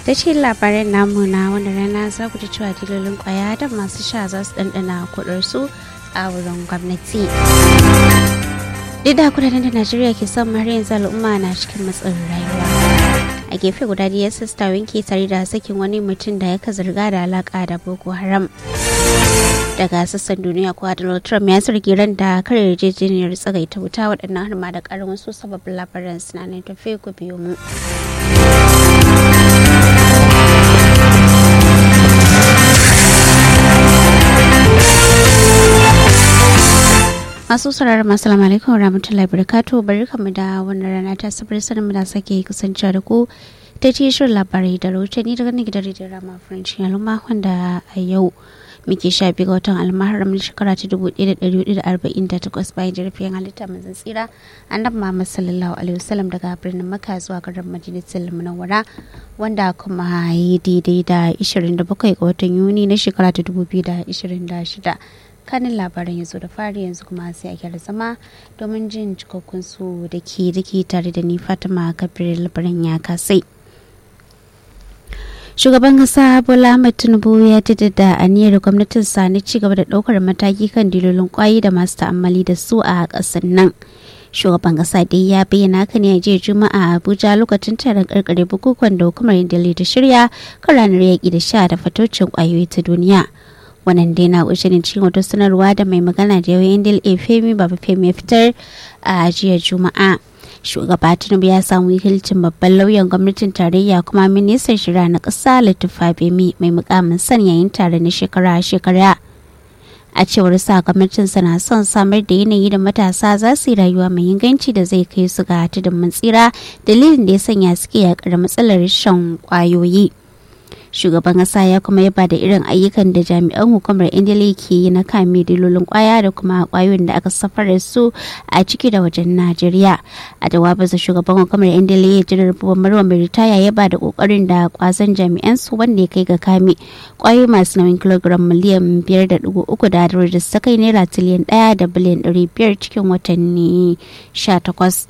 da cikin labaran namu na wanda rana za ku ji cewa dilolin kwaya da masu sha za su ɗanɗana kuɗarsu a wurin gwamnati duk da kudaden da najeriya ke son har yanzu al'umma na cikin matsin rayuwa a gefe guda da yasa ta wanke tare da sakin wani mutum da ya ka zarga da alaka da boko haram daga sassan duniya kuwa donald trump ya zargi ran da kare yarjejeniyar tsagaita wuta waɗannan har ma da ƙarin wasu sababbin labaran suna ne tafe ku biyo mu masu sauraron masu salamu alaikum rahmatullahi barakatu bari kamu da wannan rana ta sabar sanin mu da sake kusanci da ku ta ce shirin labarai da rahotanni daga nan gidan rediyon rama french yaluma wanda a yau muke sha biyu ga watan almaharam na shekara ta dubu ɗaya da ɗari hudu da arba'in da takwas bayan jirfin halitta manzan tsira annabi muhammad sallallahu alaihi wasallam daga birnin makka zuwa garin majalisar munawwara wanda kuma yi daidai da ishirin da bakwai ga watan yuni na shekara ta dubu biyu da ishirin da shida kanin labaran ya zo da fari yanzu kuma sai a gyara zama domin jin cikakkun su da ke dake tare da ni fatima kabir labaran ya kasai shugaban kasa bola ahmed tinubu ya da aniyar gwamnatin sa na ci gaba da daukar mataki kan dilolin kwayi da masu ta'ammali da su a kasar nan shugaban kasa dai ya bayyana haka ne a jiya juma'a a abuja lokacin taron karkare bukukuwan da hukumar indali ta shirya kan ranar yaƙi da sha da fatocin kwayoyi ta duniya wannan dai na kunshe ne cikin wata sanarwa da mai magana da yawan indil efemi baba femi ya fitar a jiya juma'a shugaba tinubu ya samu wakilcin babban lauyan gwamnatin tarayya kuma ministan shirya na ƙasa latifa bemi mai mukamin san yayin tare na shekara-shekara a cewar sa gwamnatin na son samar da yanayi da matasa za su yi rayuwa mai inganci da zai kai su ga tudun mun tsira dalilin da ya sanya suke yakar matsalar shan kwayoyi shugaban kasa ya kuma yaba da irin ayyukan da jami'an hukumar indila ke yi na kame dilolin kwaya da kuma kwayoyin da aka safarar su a ciki da wajen najeriya a jawabinsa shugaban hukumar indila ya jirar marwa mai ritaya ya ba da kokarin da kwazon jami'an su wanda ya kai ga kame kwayoyi masu nauyin kilogram miliyan biyar da dugu uku da da su kai naira tiliyan daya da biliyan ɗari biyar cikin watanni sha takwas.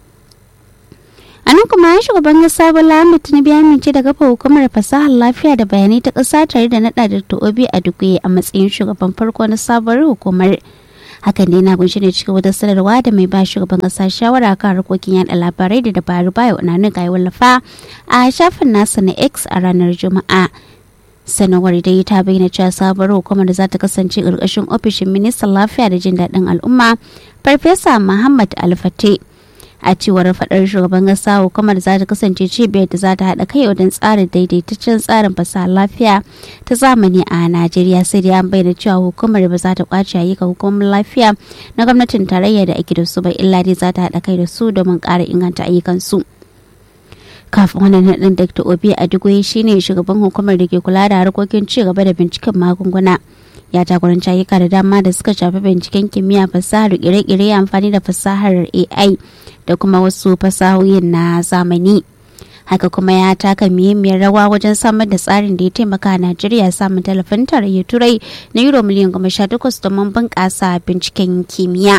a nan kuma shugaban kasa bola ahmed tinubu ya amince da kafa hukumar fasahar lafiya da bayanai ta kasa tare da nada da obi a dukuye a matsayin shugaban farko na sabuwar hukumar hakan dai na kunshi ne cikin wata sanarwa da mai ba shugaban kasa shawara kan harkokin yada labarai da dabaru baya unanin ga wallafa a shafin nasa na x a ranar juma'a sanarwar dai ta bayyana cewa sabuwar hukumar da za ta kasance ƙarƙashin ofishin ministan lafiya da jin daɗin al'umma farfesa muhammad alfate a cewar fadar shugaban kasa hukumar za ta kasance cibiyar da za ta haɗa kai wajen tsarin daidaitaccen tsarin fasaha lafiya ta zamani a najeriya sai dai an bayyana cewa hukumar ba za ta kwace ayyukan hukumar lafiya na gwamnatin tarayya da ake da su ba illa dai za ta haɗa kai da su domin ƙara inganta ayyukansu. kafin wannan naɗin dr obi adigwe shine shugaban hukumar da ke kula da harkokin ci gaba da binciken magunguna ya jagoranci ayyuka da dama da suka shafi binciken kimiyya fasahar kire-kire amfani da fasahar ai da kuma wasu fasahohin na zamani haka kuma ya taka muhimmiyar rawa wajen samar da tsarin da ya taimaka a najeriya samun talafin tarayyar turai na euro miliyan goma sha takwas domin bunƙasa binciken kimiyya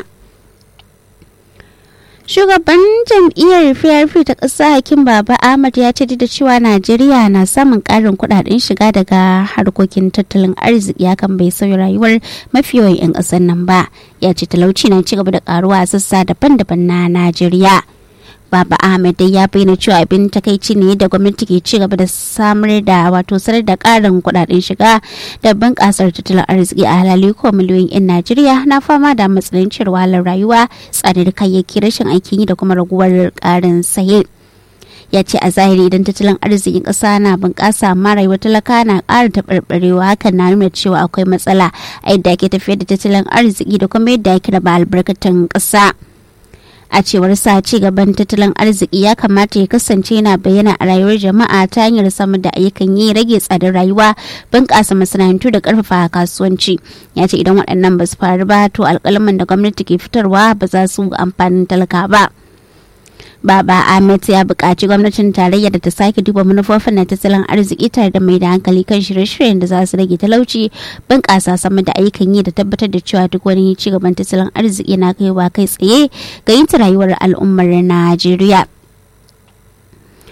shugaban jam'iyyar prp ta ƙasa hakim baba ahmad ya ce da cewa najeriya na samun ƙarin kuɗaɗen shiga daga harkokin tattalin arziki hakan bai sauya rayuwar mafi yawan 'yan ƙasar nan ba ya ce talauci na ci gaba da ƙaruwa a sassa daban-daban na najeriya Baba Ahmed dai ya bayyana cewa abin takaici ne da gwamnati ke ci gaba da samar da wato sanar da karin kudaden shiga da bunƙasar tattalin arziki a halali ko miliyoyin 'yan Najeriya na fama da matsanancin wahalar rayuwa tsadar kayayyaki rashin aikin yi da kuma raguwar karin saye. ya ce a zahiri idan tattalin arzikin ƙasa na bunƙasa amma rayuwar talaka na ƙara taɓarɓarewa hakan na nuna cewa akwai matsala a yadda ake tafiyar da tattalin arziki da kuma yadda ake raba albarkatun ƙasa. a cewar sa ci gaban tattalin arziki ya kamata ya kasance yana bayyana a rayuwar jama'a ta hanyar samar da ayyukan yi rage tsadar rayuwa bunƙasa masana'antu da ƙarfafa kasuwanci ya ce idan waɗannan ba su faru ba to alƙalaman da gwamnati ke fitarwa ba za su amfanin talaka ba. Baba Ahmed ya buƙaci gwamnatin tarayya da ta sake duba manufofin na tattalin arziki tare da mai da hankali kan shirye-shiryen da za su rage talauci bunƙasa sama da ayyukan yi da tabbatar da cewa duk wani ci gaban tattalin arziki na kaiwa kai tsaye ga yin rayuwar al'ummar Najeriya.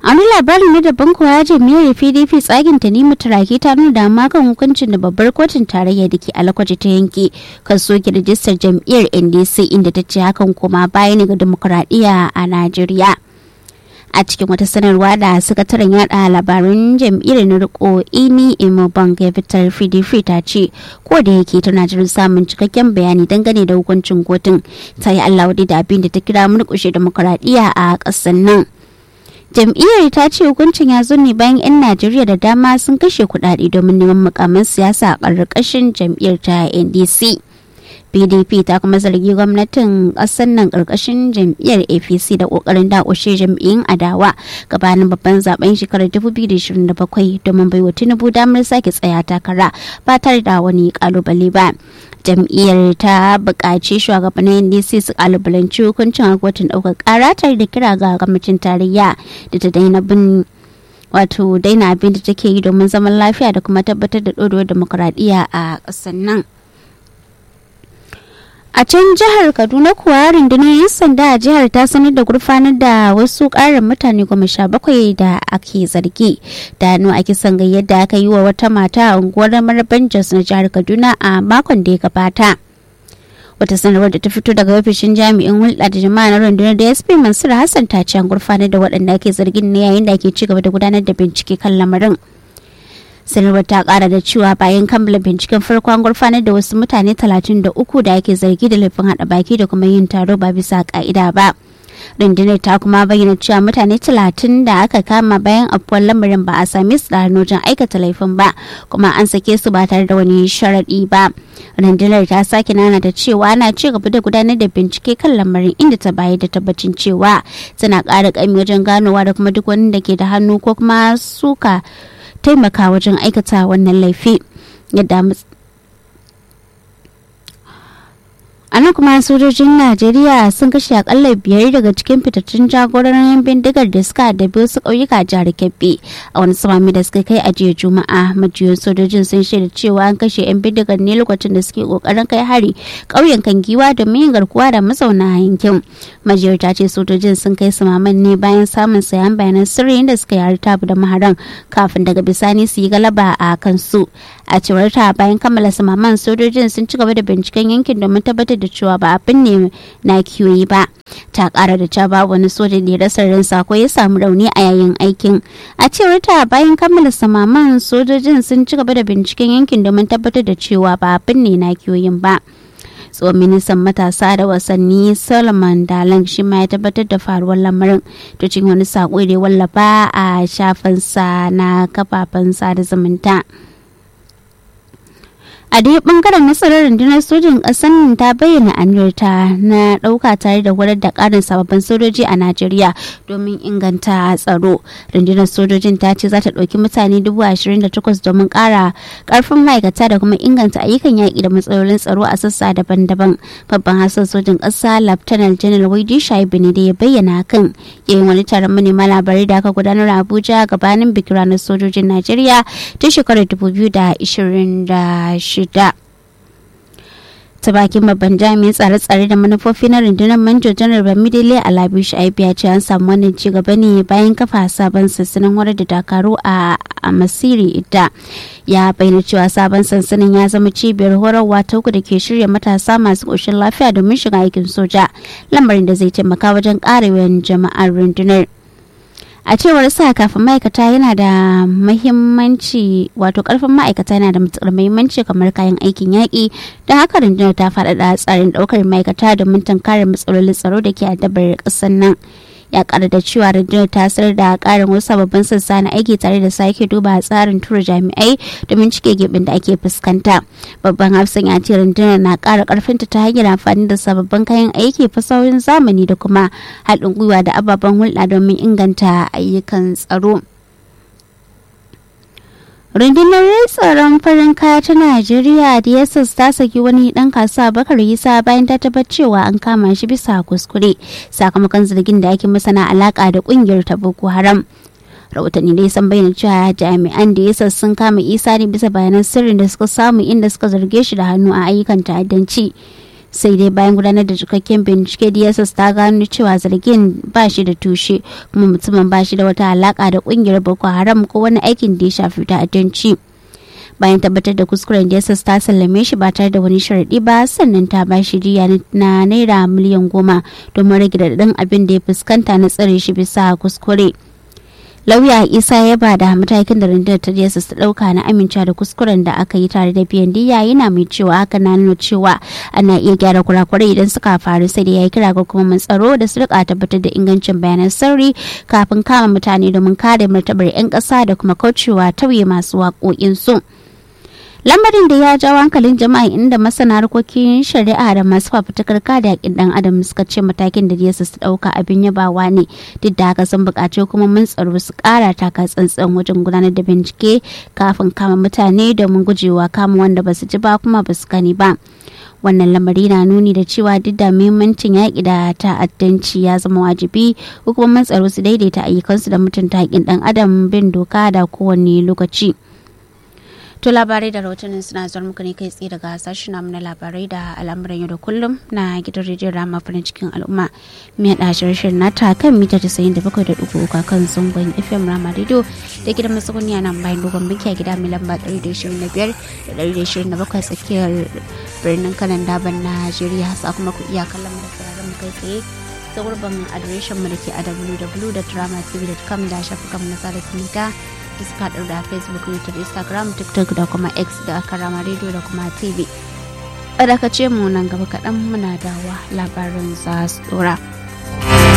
a wani labarin na daban kuwa jami'ar pdp tsagin ta nemi turaki ta nuna dama kan hukuncin da babbar kotun tarayya da ke alakwaji ta yanke kan soke rajistar jam'iyyar ndc inda ta ce hakan kuma baya ne ga demokuraɗiyya a najeriya a cikin wata sanarwa da sakataren yada labaran jam'iyyar na riko ini imobang ya fitar pdp ta ce ko da yake tana jirin samun cikakken bayani dangane da hukuncin kotun ta yi allah da abin da ta kira murkushe demokuraɗiyya a ƙasar nan jam'iyyar ta ce hukuncin ya zo ne bayan 'yan najeriya da dama sun kashe kudade domin neman mukamin siyasa a ƙarƙashin jam'iyyar ta ndc pdp ta kuma zargi gwamnatin ƙasar nan ƙarƙashin jam'iyyar apc da ƙoƙarin dakushe jam'iyyun adawa gabanin babban zaben shekarar 2027 domin baiwa tinubu damar sake tsaya takara ba tare da wani kalubale ba jam'iyyar ta buƙaci shugabannin ndc su kalubalanci hukuncin kotun ɗaukar ƙara tare da kira ga gwamnatin tarayya da ta daina bin wato daina abin da take yi domin zaman lafiya da kuma tabbatar da ɗorewar demokuraɗiyya a ƙasar nan a can jihar kaduna kuwa rundunar 'yan sanda a jihar ta sanar da gurfanar da wasu karin mutane goma sha bakwai da ake zargi da hannu a kisan yadda aka yi wa wata mata a unguwar maraban jos na jihar kaduna a makon da ya gabata wata sanarwar da ta fito daga ofishin jami'in hulɗa da jama'a na rundunar da sp mansur hassan ta ce an gurfanar da waɗanda ake zargin ne yayin da ake ci gaba da gudanar da bincike kan lamarin sanarwar ta kara da cewa bayan kammala binciken farko an gurfanar da wasu mutane 33 da ake zargi da laifin hada baki da kuma yin taro ba bisa ka'ida ba rundunar ta kuma bayyana cewa mutane 30 da aka kama bayan afuwar lamarin ba a same su da hannu wajen aikata laifin ba kuma an sake su ba tare da wani sharaɗi ba rundunar ta sake nana da cewa ana ci gaba da gudanar da bincike kan lamarin inda ta bayar da tabbacin cewa tana ƙara ƙami wajen ganowa da kuma duk wani da ke da hannu ko kuma suka taimaka wajen aikata wannan laifi yadda a nan kuma sojojin najeriya sun kashe akalla biyar daga cikin fitattun jagororin bindigar da suka addabi wasu ƙauyuka jihar kebbi a wani samami da suka kai a jiya juma'a majiyoyin sojojin sun shaida cewa an kashe 'yan bindigar ne lokacin da suke kokarin kai hari ƙauyen kan giwa domin yin garkuwa da mazauna yankin majiyar ta ce sojojin sun kai samaman ne bayan samun sayan bayanan sirri da suka yi tabu da maharan kafin daga bisani su yi galaba a kansu a cewar ta bayan kammala samaman sojojin sun ci gaba da binciken yankin domin tabbatar da cewa ba abin ne na kiyoyi ba ta kara da cewa babu wani soja da ya rasa ransa ko ya samu rauni a yayin aikin a cewar ta bayan kammala samaman sojojin sun ci gaba da binciken yankin domin tabbatar da cewa ba abin ne na kiyoyin ba tsohon ministan matasa da wasanni solomon dalang shi ma ya tabbatar da faruwar lamarin to cikin wani sako da ya wallafa a shafinsa na kafafen sada zumunta. a dai bangaren nasarar rundunar sojin ƙasar ta bayyana aniyarta na ɗauka tare da horar da ƙarin sababbin sojoji a najeriya domin inganta tsaro rundunar sojojin ta ce za ta ɗauki mutane dubu ashirin da takwas domin ƙara ƙarfin ma'aikata da kuma inganta ayyukan yaƙi da matsalolin tsaro a sassa daban-daban babban hassan sojin ƙasa laftanar janar waidi shaibu ne da ya bayyana hakan yayin wani taron manema labarai da aka gudanar a abuja gabanin bikin ranar sojojin najeriya ta shekarar dubu biyu da ashirin da shida shida ta bakin babban jami'in tsare-tsare da manufofi na rundunar manjo janar bamidele alabi shaibu ya ce an samu wannan ci gaba ne bayan kafa sabon sansanin horar da dakaru a masiri ita ya bayyana cewa sabon sansanin ya zama cibiyar horarwa ta uku da ke shirya matasa masu ƙoshin lafiya domin shiga aikin soja lamarin da zai taimaka wajen ƙarewan jama'ar rundunar a cewar sa kafin ma'aikata yana da mahimmanci wato karfin ma'aikata yana da matukar mahimmanci kamar kayan aikin yaƙi da haka rundunar ta faɗaɗa tsarin ɗaukar ma'aikata domin tunkarar matsalolin tsaro da ke addabar ƙasar nan ya ƙara da cewa rundunar ta sanar da ƙarin wasu sababbin sassa na aiki tare da sake duba tsarin tura jami'ai domin cike gibin da ake fuskanta babban hafsan ya ce rundunar na ƙara ƙarfinta ta hanyar amfani da sababbin kayan aiki fasahohin zamani da kuma haɗin gwiwa da ababen hulɗa domin inganta ayyukan tsaro. rundunar tsaron farin kaya ta najeriya dss ta saki wani dan kasuwa bakar isa bayan ta tabbatar cewa an kama shi bisa kuskure sakamakon zargin da ake masa na alaka da kungiyar ta boko haram rahotanni dai sun bayyana cewa jami'an da yasa sun kama isa ne bisa bayanan sirrin da suka samu inda suka zarge shi da hannu a ayyukan ta'addanci sai dai bayan gudanar da cikakken bincike dss ta gano cewa zargin ba shi da tushe kuma mutumin ba shi da wata alaka da kungiyar boko haram ko wani aikin da ya shafi ta'addanci bayan tabbatar da kuskuren dss ta sallame shi ba tare da wani sharaɗi ba sannan ta ba shi diya na naira miliyan goma domin rage daɗin abin da ya fuskanta na tsare shi bisa kuskure lauya isa ya ba da matakin da rundunar ta dss ta dauka na amincewa da kuskuren da aka yi tare da biyan diya yana mai cewa haka na nuna cewa ana iya gyara kurakurai idan suka faru sai da ya yi kira ga hukumomin tsaro da su rika tabbatar da ingancin bayanan sirri kafin kama mutane domin kare martabar 'yan ƙasa da kuma kaucewa tauye masu waƙoƙinsu. lamarin da ya jawo hankalin jama'a inda masana harkokin shari'a da masu fafutukar kada yakin dan adam suka ce matakin da yesus su dauka abin yabawa ne duk da haka sun buƙaci hukumomin tsaro su ƙara taka tsantsan wajen gudanar da bincike kafin kama mutane domin gujewa kama wanda ba su ji ba kuma ba su gani ba wannan lamari na nuni da cewa duk da muhimmancin yaƙi da ta'addanci ya zama wajibi hukumomin tsaro su daidaita ayyukansu da mutunta haƙƙin ɗan adam bin doka da kowane lokaci. To labarai da rahotannin suna zuwa muku ne kai tsaye daga sashen namu na labarai da al'amuran yau da kullum na gidan rediyon rama farin cikin al'umma. Mai haɗa shirin nata kan mita tasa'in da bakwai da ɗigo uku kan zangon FM Rama Radio da gidan masakuni a nan bayan dogon binki a gida mai lamba ɗari da ishirin da biyar da ɗari da ishirin da bakwai tsakiyar birnin kanan daban Najeriya sa kuma ku iya kallon mu da sauraron mu kai tsaye ta gurbin adireshin mu da ke a www.dramatv.com da shafukan mu na sada zumunta da suka haɗu da facebook youtube instagram tiktok da kuma x da karama radio da kuma tv ce mu nan gaba kaɗan muna dawa labarin za su dora.